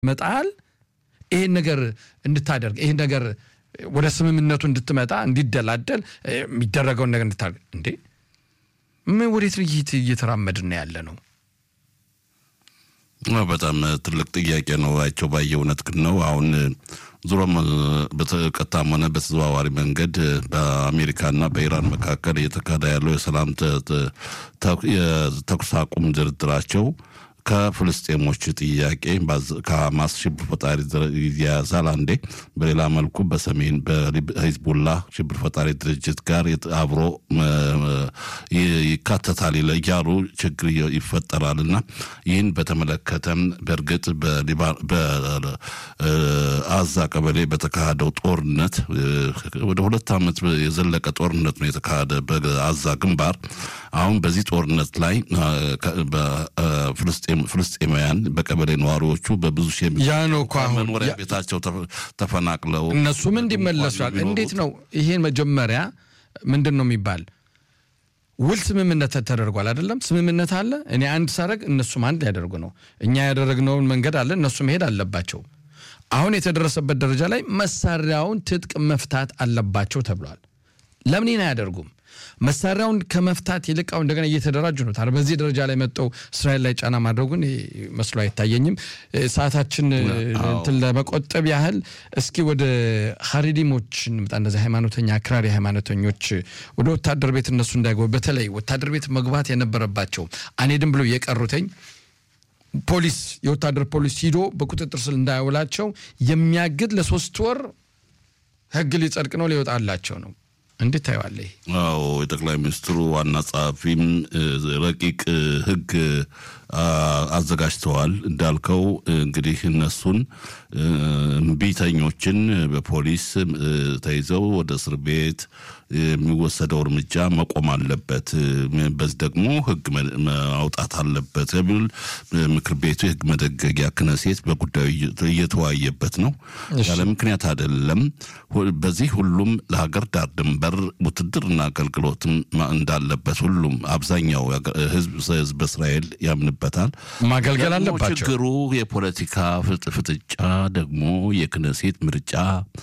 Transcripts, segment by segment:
መጣል ይሄን ነገር እንድታደርግ ይሄን ነገር ወደ ስምምነቱ እንድትመጣ እንዲደላደል የሚደረገውን ነገር እንድታደርግ እንዴ ምን ወዴት እየተራመድን ነው ያለ ነው? በጣም ትልቅ ጥያቄ ነው። አይቸው ባየ እውነት ግን ነው አሁን ዙሮም በቀጥታም ሆነ በተዘዋዋሪ መንገድ በአሜሪካና በኢራን መካከል እየተካሄደ ያለው የሰላም የተኩስ አቁም ድርድራቸው ከፍልስጤሞች ጥያቄ ከሐማስ ሽብር ፈጣሪ ይያያዛል አንዴ፣ በሌላ መልኩ በሰሜን በሂዝቡላ ሽብር ፈጣሪ ድርጅት ጋር አብሮ ይካተታል እያሉ ችግር ይፈጠራል እና ይህን በተመለከተም በእርግጥ በአዛ ቀበሌ በተካሄደው ጦርነት ወደ ሁለት ዓመት የዘለቀ ጦርነት ነው የተካሄደ በአዛ ግንባር። አሁን በዚህ ጦርነት ላይ ፍልስጤማውያን በቀበሌ ነዋሪዎቹ በብዙ ሺህ ያ ነው እኮ አሁን መኖሪያ ቤታቸው ተፈናቅለው እነሱም እንዲመለሷል። እንዴት ነው ይሄን መጀመሪያ ምንድን ነው የሚባል ውል ስምምነት ተደርጓል አይደለም? ስምምነት አለ። እኔ አንድ ሳረግ እነሱም አንድ ሊያደርጉ ነው። እኛ ያደረግነውን መንገድ አለ፣ እነሱ መሄድ አለባቸው። አሁን የተደረሰበት ደረጃ ላይ መሳሪያውን ትጥቅ መፍታት አለባቸው ተብሏል። ለምን ይህን አያደርጉም? መሳሪያውን ከመፍታት ይልቃው እንደገና እየተደራጁ ነው። ታዲያ በዚህ ደረጃ ላይ መጠው እስራኤል ላይ ጫና ማድረጉን መስሎ አይታየኝም። ሰዓታችን እንትን ለመቆጠብ ያህል እስኪ ወደ ሀሪዲሞች እንምጣ። እነዚህ ሃይማኖተኛ አክራሪ ሃይማኖተኞች ወደ ወታደር ቤት እነሱ እንዳይገቡ በተለይ ወታደር ቤት መግባት የነበረባቸው አንሄድም ብሎ የቀሩተኝ ፖሊስ የወታደር ፖሊስ ሂዶ በቁጥጥር ስር እንዳያውላቸው የሚያግድ ለሶስት ወር ህግ ሊጸድቅ ነው ሊወጣላቸው ነው። እንዴት ታየዋለህ? አዎ የጠቅላይ ሚኒስትሩ ዋና ጸሐፊም ረቂቅ ህግ አዘጋጅተዋል። እንዳልከው እንግዲህ እነሱን እምቢተኞችን በፖሊስ ተይዘው ወደ እስር ቤት የሚወሰደው እርምጃ መቆም አለበት፣ በዚህ ደግሞ ህግ ማውጣት አለበት የሚል ምክር ቤቱ የህግ መደገጊያ ክነሴት በጉዳዩ እየተወያየበት ነው። ያለ ምክንያት አይደለም። በዚህ ሁሉም ለሀገር ዳር ድንበር ውትድርና አገልግሎትም እንዳለበት ሁሉም አብዛኛው ህዝብ በእስራኤል ያምንበታል። ማገልገል አለባቸው። ችግሩ የፖለቲካ ፍጥጫ ደግሞ የክነሴት ምርጫ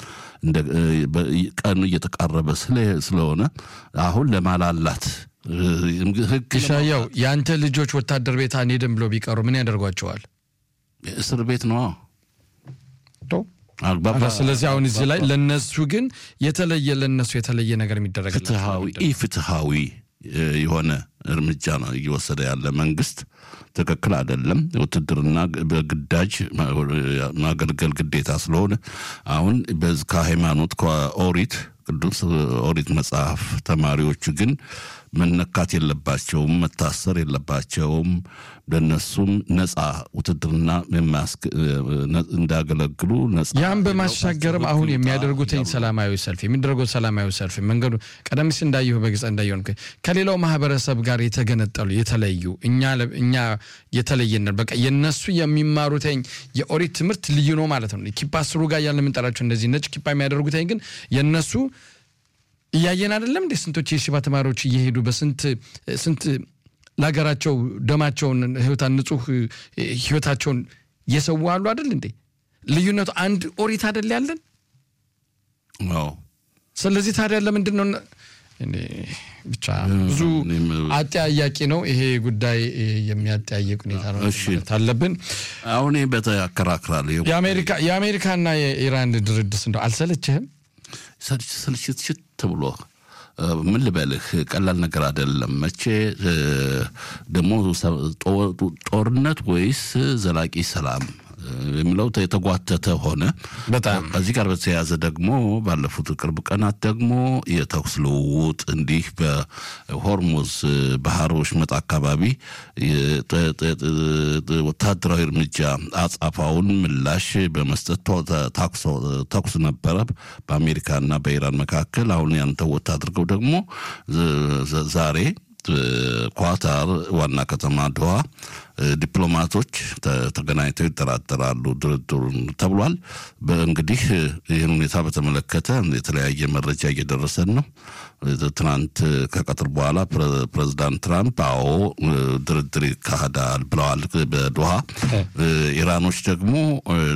ቀኑ እየተቃረበ ስለሆነ አሁን ለማላላት ህግ ሻያው የአንተ ልጆች ወታደር ቤት አንሄድም ብሎ ቢቀሩ ምን ያደርጓቸዋል? እስር ቤት ነው። ስለዚህ አሁን እዚህ ላይ ለነሱ ግን የተለየ ለነሱ የተለየ ነገር የሚደረግ ፍትሃዊ ኢፍትሃዊ የሆነ እርምጃ ነው እየወሰደ ያለ መንግስት ትክክል አይደለም። ውትድርና በግዳጅ ማገልገል ግዴታ ስለሆነ አሁን ከሃይማኖት ከኦሪት ቅዱስ ኦሪት መጽሐፍ ተማሪዎቹ ግን መነካት የለባቸውም፣ መታሰር የለባቸውም። ለነሱም ነጻ ውትድርና እንዳገለግሉ ነጻ ያም በማሻገርም አሁን የሚያደርጉትኝ ሰላማዊ ሰልፍ የሚደረጉት ሰላማዊ ሰልፍ መንገዱ ቀደም ሲል እንዳየሁ በግልጽ እንዳየሆን ከሌላው ማህበረሰብ ጋር የተገነጠሉ የተለዩ እኛ የተለየን በቃ የነሱ የሚማሩትኝ የኦሪት ትምህርት ልዩ ነው ማለት ነው። ኪፓ ስሩ ጋር ያለ የምንጠራቸው እንደዚህ ነጭ ኪፓ የሚያደርጉትኝ ግን የነሱ እያየን አይደለም እንዴ? ስንቶች የሽባ ተማሪዎች እየሄዱ በስንት ስንት ለሀገራቸው ደማቸውን ህይወታ ንጹህ ህይወታቸውን እየሰዉ አሉ አይደል እንዴ? ልዩነቱ አንድ ኦሪት አይደል ያለን? ስለዚህ ታዲያ ለምንድን ነው ብቻ ብዙ አጠያያቂ ነው ይሄ ጉዳይ። የሚያጠያየቅ ሁኔታ ነው ማለት አለብን። አሁን በተያከራክራል የአሜሪካና የኢራን ድርድስ እንደው አልሰለችህም? ስልችት ብሎ ምን ልበልህ፣ ቀላል ነገር አይደለም። መቼ ደግሞ ጦርነት ወይስ ዘላቂ ሰላም የሚለው የተጓተተ ሆነ። በጣም ከዚህ ጋር በተያያዘ ደግሞ ባለፉት ቅርብ ቀናት ደግሞ የተኩስ ልውውጥ እንዲህ በሆርሙዝ ባህር ወሽመጥ አካባቢ ወታደራዊ እርምጃ አጻፋውን ምላሽ በመስጠት ተኩስ ነበረ በአሜሪካና በኢራን መካከል። አሁን ያን ተወት አድርገው ደግሞ ዛሬ ኳታር ዋና ከተማ ድዋ ዲፕሎማቶች ተገናኝተው ይጠራጠራሉ ድርድሩን ተብሏል። እንግዲህ ይህን ሁኔታ በተመለከተ የተለያየ መረጃ እየደረሰን ነው። ትናንት ከቀትር በኋላ ፕሬዚዳንት ትራምፕ አዎ ድርድር ይካሄዳል ብለዋል በዶሃ። ኢራኖች ደግሞ